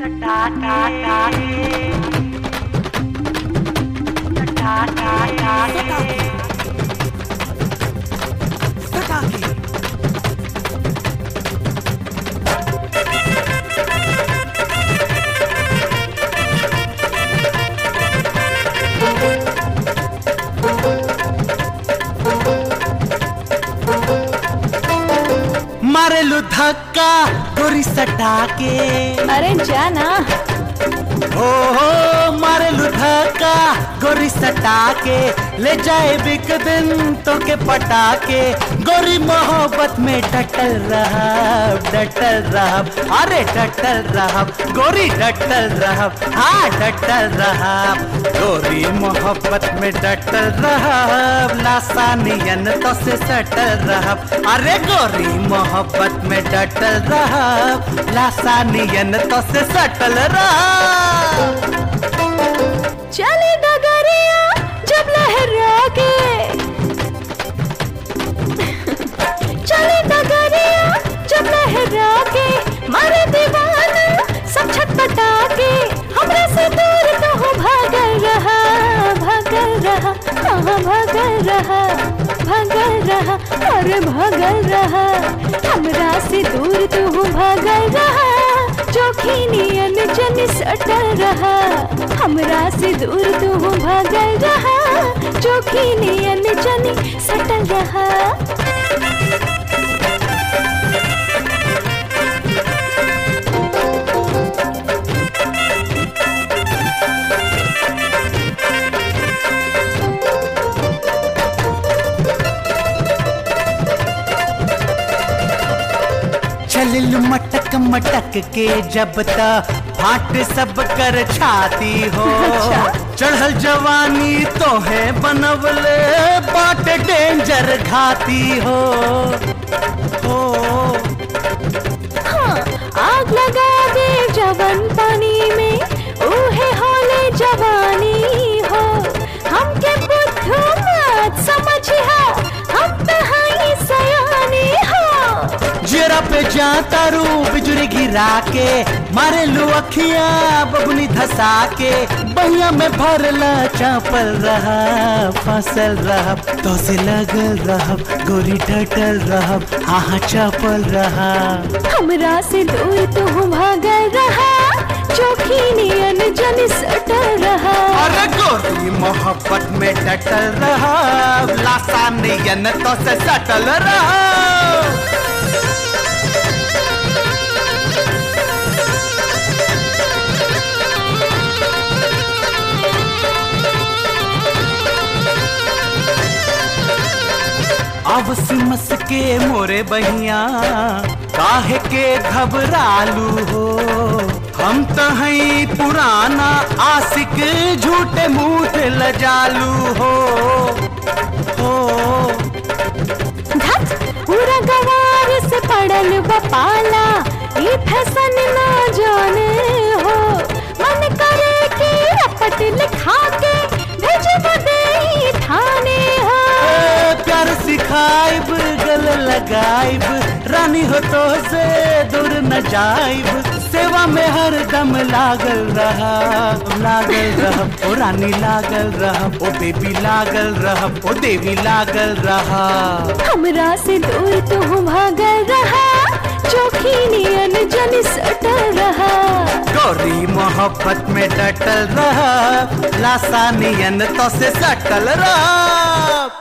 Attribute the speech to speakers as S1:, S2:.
S1: मारेलू धक्का गोरी सटा के
S2: अरे जाना
S1: हो हो मारेलू धक्का गोरी सटा के ले जाए बिक दिन तो के पटा के गोरी मोहब्बत में डटल रहा डटल रहा अरे डटल रहा गोरी डटल रहा हाँ डटल रहा गोरी मोहब्बत में डटल रहा लासानियन तो से सटल रहा अरे गोरी मोहब्बत में डटल रहा लासानियन तो से सटल रहा
S2: चले डगरिया जब लहरा के चले डगरिया जब लहरा के मारे दीवाना सब छटपटा के हमरे से दूर तो हो भागल रहा भागल रहा हाँ भागल रहा भागल रहा अरे भागल रहा हमरा से दूर तो हो भागल रहा चौखीनियन जन सटल रहा हमरा से दूर तू भागल रहा चौखीनियन जन सटल रहा
S1: चलिल मटक मटक के जब तक फाट सब कर छाती हो
S2: अच्छा।
S1: चढ़ल जवानी तो है बनवले बाट डेंजर घाती हो हो
S2: हाँ आग लगा दे जवन पानी में ऊहे होले जवानी हो हमके बुद्धू मत समझिहा हम तो हई सयानी हो
S1: जेरा पे जाता रू बिजुरी गिरा के मारे लू अखिया बबुनी धसा के बहिया में भरला चापल रहा फसल रहा तो से लगल रहा गोरी डटल रहा हाँ हाँ चापल रहा
S2: हमरा से दूर तू भागल रहा चौखीनियन जन सटल रहा
S1: अरे गोरी मोहब्बत में डटल रहा लासानियन तो से सटल रहा अब सिमस के मोरे बहिया काहे के घबरालू हो हम तो हई पुराना आशिक झूठे मूठ लजालू हो हो
S2: धत पूरा गवार से पड़ल बपाला ये फैसन ना जाने हो मन करे कि रपट लिखा के भेजब दे थाने हो
S1: ए, प्यार सिखाइब गल लगाइब रानी हो तो से दूर न जाइब सेवा में हर दम लागल रहा लागल रहा ओ रानी लागल रहा ओ बेबी लागल रहा ओ देवी लागल रहा
S2: हमरा से दूर तू भागल रहा चौखीनियन जन सटल रहा
S1: गोरी मोहब्बत में डटल रहा लासानियन तो से सटल रहा